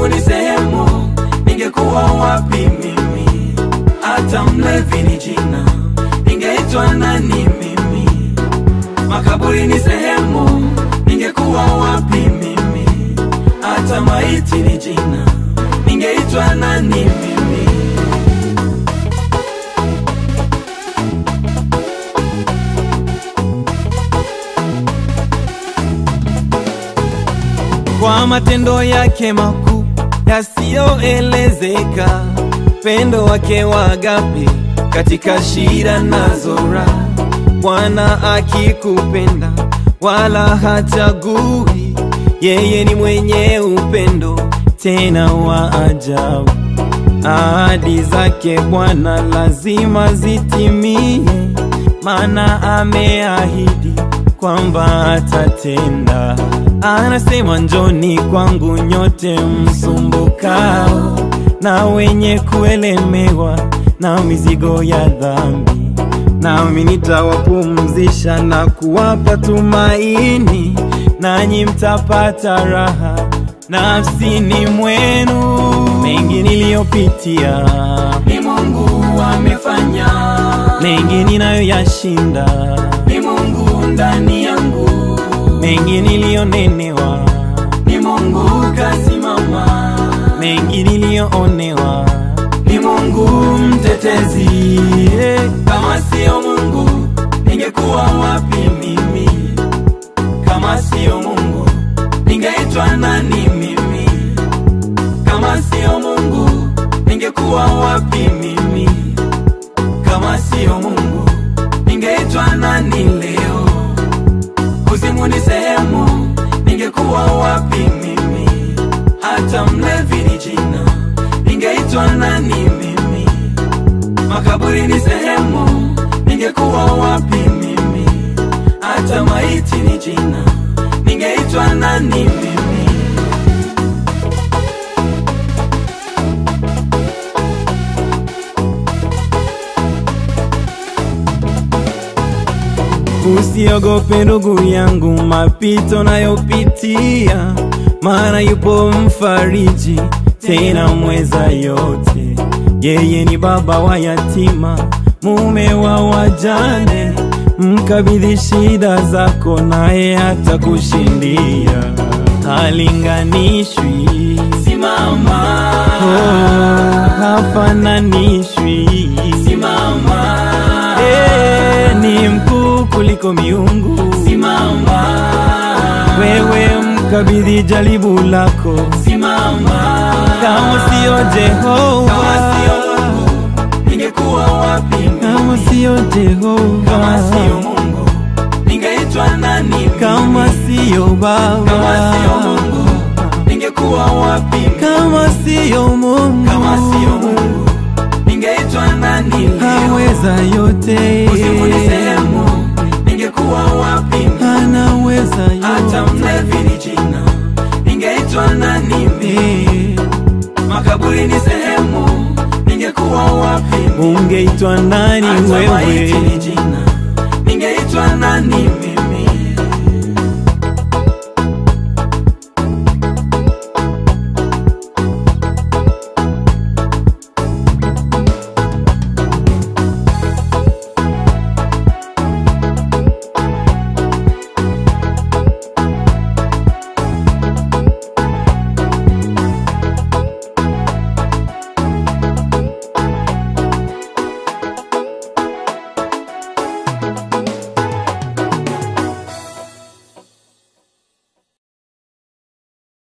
kuzimu ni sehemu, ningekuwa wapi mimi? Hata mlevi ni jina, ningeitwa nani mimi? Makaburi ni sehemu, ningekuwa wapi mimi? Hata maiti ni jina, ningeitwa nani mimi? kwa matendo yake makuu yasiyoelezeka, pendo wake wa agape katika shida nazo raha. Bwana akikupenda wala hachagui, yeye ni mwenye upendo tena wa ajabu. Ahadi zake Bwana lazima zitimie, maana ameahidi kwamba atatenda. Anasema njoni kwangu nyote msumbukao na wenye kuelemewa na mizigo ya dhambi, nami nitawapumzisha na kuwapa tumaini, nanyi mtapata raha nafsini mwenu. Mengi niliyopitia, Ni Mungu amefanya, mengi ninayoyashinda, ni Mungu ndani yangu, mengi niliyonenewa, ni Mungu kasimama, mengi niliyoonewa. ni Mungu mtetezi. Kama sio Mungu, ningekuwa wapi mimi? Kama sio Mungu, ningeitwa nani mimi? Kama sio Mungu, ningekuwa wapi mimi? Kama sio Mungu, ningeitwa nani leo? Kuzimu ni sehemu, ningekuwa wapi mimi? Hata mlevi ni jina, ningeitwa nani mimi? Makaburi ni sehemu, ningekuwa wapi mimi? Hata maiti ni jina, ningeitwa nani mimi? Usiogope ndugu yangu mapito nayopitia, maana yupo mfariji tena mweza yote. Yeye ni baba wa yatima, mume wa wajane. Mkabidhi shida zako, naye atakushindia. Halinganishwi, Simama, oh, hafananishwi. simama, Eh, ni mkuu kuliko miungu. simama, Wewe mkabidhi jaribu lako, simama. kama sio Kama sio Jehova, Mungu, ningekuwa wapi mimi? kama sio Kama sio Jehova, Mungu, ningeitwa nani mimi? kama sio Kama sio Baba, Mungu, ningekuwa wapi mimi? kama sio Mungu, Kama sio Mungu, ningeitwa nani leo? haweza yote, Kuzimu ni sehemu, ningekuwa wapi mimi? anaweza Hata yote. mlevi ni jina, ningeitwa nani mimi? Eh, Makaburi ni sehemu, ningekuwa wapi mimi? Ungeitwa nani Hata maiti ni wewe? jina, ningeitwa nani